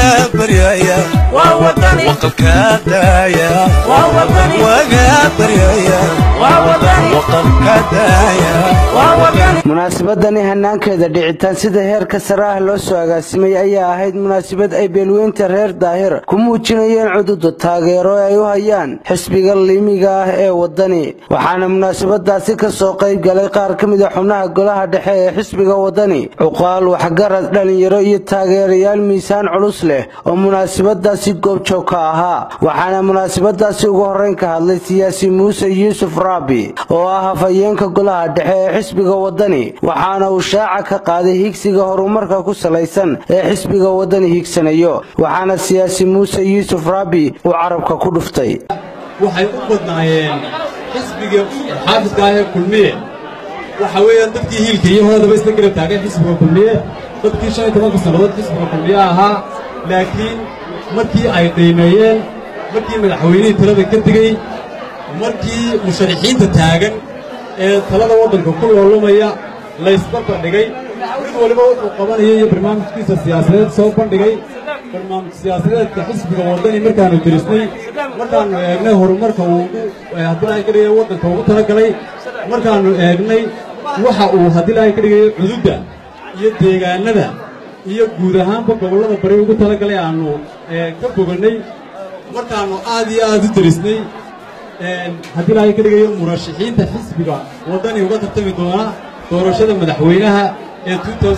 baryaya waqalka daaya waga baryaya waqalka daaya munaasabadani hanaankeeda dhicitaan sida heerka sare ah loo soo agaasimay ayaa ahayd munaasabad ay beelweynta reer daahir ku muujinayeen cududa taageero ee ay u hayaan xisbiga liimiga ah ee waddani waxaana munaasabadaasi ka soo qayb galay qaar ka mid a xubnaha golaha dhexe ee xisbiga waddani cuqaal waxgarad dhallinyaro iyo taageerayaal miisaan culus leh oo munaasabadaasi goobjoog ka ahaa waxaana munaasabadaasi ugu horrayn ka hadlay siyaasi muuse yuusuf raabi oo ah hafayeenka golaha dhexe ee xisbiga waddani waxaana uu shaaca ka qaaday higsiga horumarka ku salaysan ee xisbiga waddani higsanayo waxaana siyaasi muuse yuusuf raabi uu carabka ku dhuftay waxay u badnaayeen xisbiga xaafiska ah ee kulmiye waxa weeyaan dadkii hiilka iyo hoodaba isla garab taagay xisbiga kulmiye dadkii shan iyo tobanka sannadood xisbiga kulmiye ahaa laakiin markii ay qiimeeyeen markii madaxweynihii talada ka tegey markii musharaxiinta taagan ee talada waddanka ku loolumaya laysbarbardhigay mid waliba wuxuu qabanaya iyo barnaamijkiisa siyaasadeed soo bandhigay barnaamij siyaasadeedka xisbiga waddani markaannu dirisnay markaannu eegnay horumarka uu haddii lahay ka dhigaya waddanka ugu talagalay markaannu eegnay waxa uu haddii lahay ka dhigayo cududda iyo deegaannada iyo guud ahaanba gobollada bari ugu talagalay aannu ka bogannay markaannu aad iyo aad u dirisnay haddii lahay ka dhigayo murashaxiinta xisbiga waddani uga tartami doona doorashada madaxweynaha ee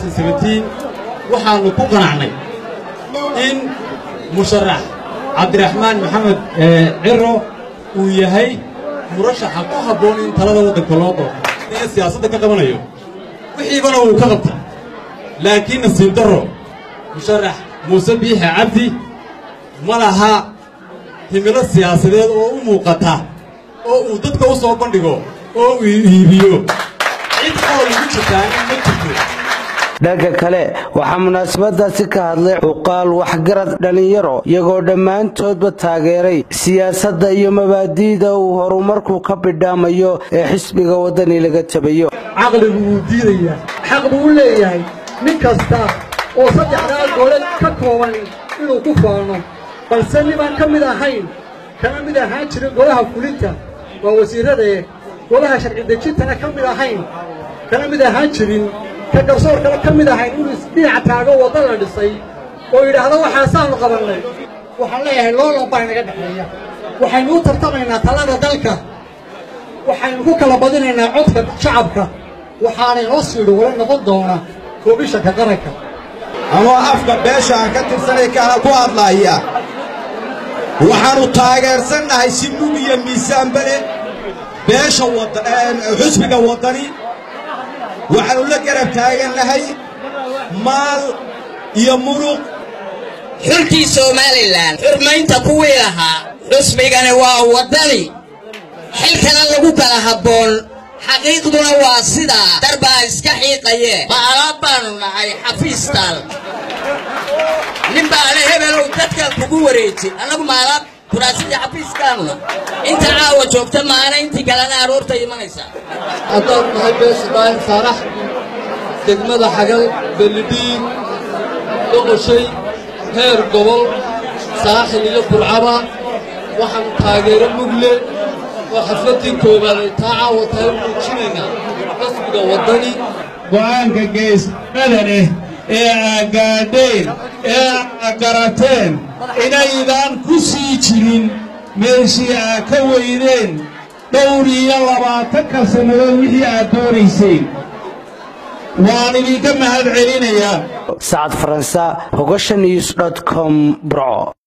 waxaannu ku qanacnay in musharax cabdiraxmaan maxamed ciro uu yahay murashaxa ku habboon in talada waddanka loo doorto ee siyaasadda ka qabanayo wixiibana wuu ka qabtay laakiin nasiib darro musharax muuse biixe cabdi ma laha himilo siyaasadeed oo u muuqata oo uu dadka u soo bandhigo oo uu iibiyo cid oo lagu jirtaanin ma jirto dhanka kale waxaa munaasabadaasi ka hadlay cuqaal waxgarad dhallinyaro iyagoo dhammaantoodba taageeray siyaasadda iyo mabaadi'da uu horumarku ka bidhaamayo ee xisbiga waddani laga tabayo caqligu wuu diidayaa xaq buu u leeyahay nin kasta oo saddexdaa gole ka kooban inuu ku faano balse ninaan ka mid ahayn kana mid ahaan jirin golaha fulinta waa wasiirradee golaha sharci dejintana ka mid ahayn kana mid ahaan jirin ka garsoorkana ka mid ahayn inuu isdhinaca taago wadda la dhisay oo yidhaahdo waxaasaannu qabannay waxaan leeyahay loolan baa inaga dhexeeya waxaynu u tartamaynaa talada dalka waxaynu ku kala badinaynaa codka shacabka waxaana inoo siidhi wala noqon doona koobishanka qaranka anoo afka beesha aan ka tirsanay kaana ku hadlaaya waxaannu taageersannahay si mug iyo miisaanbale beesha xusbiga waddani waxaannu la garab taagannahay maal iyo muruq xulkii somalilan xurmaynta kuwii lahaa xusbigani waa waddani xilkana lagu kala habboon xaqiiqduna waa sidaa darbaa iska xiiqaye baalaab baannu nahay xafiistaal nin baale hebelow dadkan kugu wareeji annagu maalaab kuraasidii xafiiskaanuna inta caawa joogta maana intii kalena aroorta imanaysaa haddaan nahay beesha daahir saarax degmada xagal bellidhiig doqoshay heer gobol saaxil iyo burcaba waxaan taageero mugle oo xafladdii koowaad ay taa caawa tahay muujinaynaa xisbiga waddani go'aanka geesnada leh ee aad gaadheen ee aad garateen inaydaan ku sii jirin meeshii aad ka weydeen dhowr iyo labaatanka sannadood wixii aad doonayseen waan idinka mahad celinayaa sacad faransa hogasha news com burco